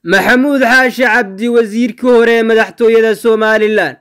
maxamuud xaashi cabdi wasiirkii hore ee madaxtooyada somalilan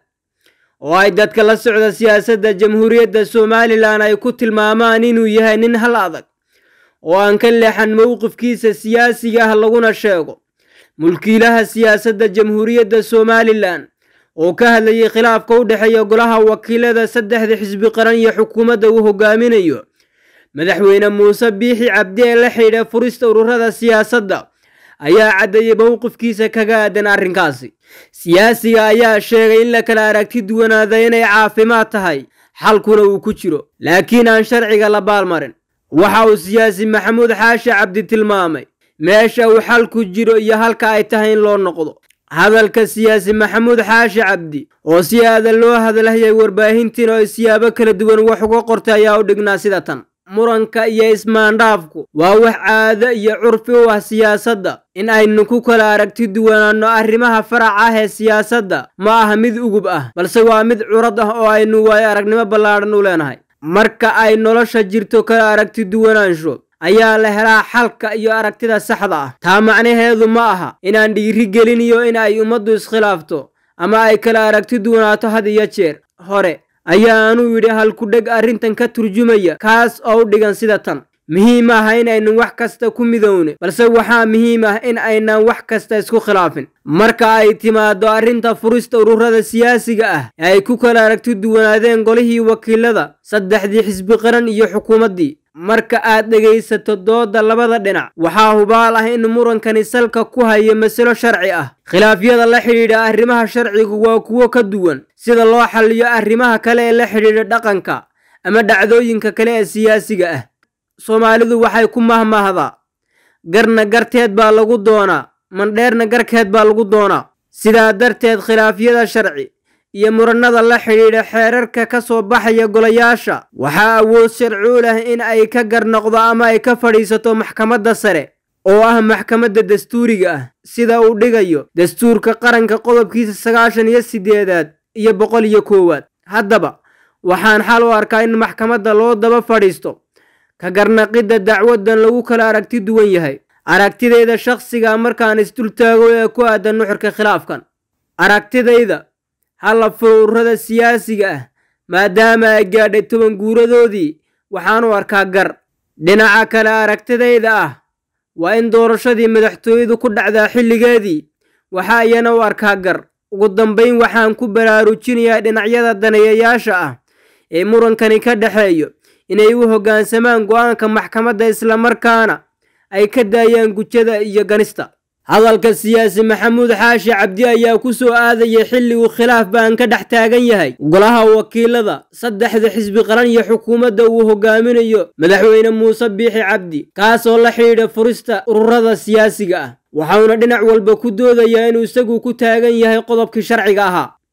oo ay dadka la socda siyaasadda jamhuuriyadda somalilan ay ku tilmaamaan inuu yahay nin hal adag oo aan ka leexan mowqifkiisa siyaasiga ah laguna sheego mulkiilaha siyaasadda jamhuuriyadda somalilan oo ka hadlayay khilaafka u dhexeeya golaha wakiilada saddexda xisbi qaran iyo xukuumadda uu hogaaminayo madaxweyne muuse biixi cabdi ee la xidhiidha furista ururada siyaasadda ayaa caddeeyey mowqifkiisa kaga aadan arrinkaasi siyaasiga ayaa sheegay in la kala aragti duwanaada inay caafimaad tahay xalkuna uu ku jiro laakiin aan sharciga la baalmarin waxa uu siyaasi maxamuud xaashi cabdi tilmaamay meesha uu xalku jiro iyo halka ay tahay in loo noqdo hadalka siyaasi maxamuud xaashi cabdi oo si aadan loo hadalhayay warbaahintiin oo ay siyaabo kala duwan wax uga qortay ayaa u dhignaa sida tan muranka iyo ismaandhaafku waa wax caado iyo curfi u ah siyaasadda in aynu ku kala aragti duwanaanno arrimaha farac ah ee siyaasadda ma aha mid ugub ah balse waa mid curad ah oo aynu waayo aragnimo ballaadhan u leenahay marka ay nolosha jirto kala aragti duwanaansho ayaa la helaa xalka iyo aragtida saxda ah taa macnaheedu ma aha inaan dhiiri gelinayo in ay ummaddu iskhilaafto ama ay kala aragti duwanaato had iyo jeer hore ayaanuu yidhi halkudheg arrintan ka turjumaya kaas oo u dhigan sida tan muhiim aha in aynu wax kasta ku midowne balse waxaa muhiim ah in aynaan wax kasta isku khilaafin marka ay timaado arrinta furista ururada siyaasiga ah ee ay ku kala aragti duwanaadeen golihii wakiilada saddexdii xisbi qaran iyo xukuumaddii marka aad dhegaysato dooda labada dhinac waxaa hubaal ah in murankani salka ku hayo masalo sharci ah khilaafyada la xidhiidha arrimaha sharcigu waa kuwo ka duwan sida loo xalliyo arrimaha kale ee la xidhiidha dhaqanka ama dhacdooyinka kale ee siyaasiga ah soomaalidu waxay ku mahmahdaa garna garteed baa lagu doonaa mandheerna garkeed baa lagu doonaa sidaa darteed khilaafyada sharci iyo murannada la xidhiidha xeerarka ka soo baxaya golayaasha waxaa awood sharci u leh in ay ka garnoqdo ama ay ka fadhiisato maxkamadda sare oo ah maxkamadda dastuuriga ah sida uu dhigayo dastuurka qaranka qodobkiisa sagaashan iyo siddeedaad iyo boqol iyo koowaad haddaba waxaan xal u arkaa in maxkamadda loo daba fadhiisto ka garnaqidda dacwaddan lagu kala aragti duwan yahay aragtidayda shakhsiga markaan isdultaago ee ku aadan nuxurka khilaafkan aragtidayda halla furo ururada siyaasiga ah maadaama ay gaadhay toban guuradoodii waxaan u arkaa gar dhinaca kale aragtidayda ah waa in doorashadii madaxtooyadu ku dhacdaa xilligeedii waxaa iyana u arkaa gar ugu dambayn waxaan ku baraarujinayaa dhinacyada daneeyayaasha ah ee murankani ka dhexeeyo inay u hoggaansamaan go'aanka maxkamadda islamarkaana ay ka daayaan gujada iyo ganista hadalka siyaasi maxamuud xaashi cabdi ayaa ku soo aadayay xilli uu khilaaf baan ka dhex taagan yahay golaha wakiilada saddexda xisbi qaran iyo xukuumadda uu hogaaminayo madaxweyne muuse biixi cabdi kaasoo la xidhiidha furista ururada siyaasiga ah waxauna dhinac walba ku doodayaa inuu isagu ku taagan yahay qodobkii sharciga ahaa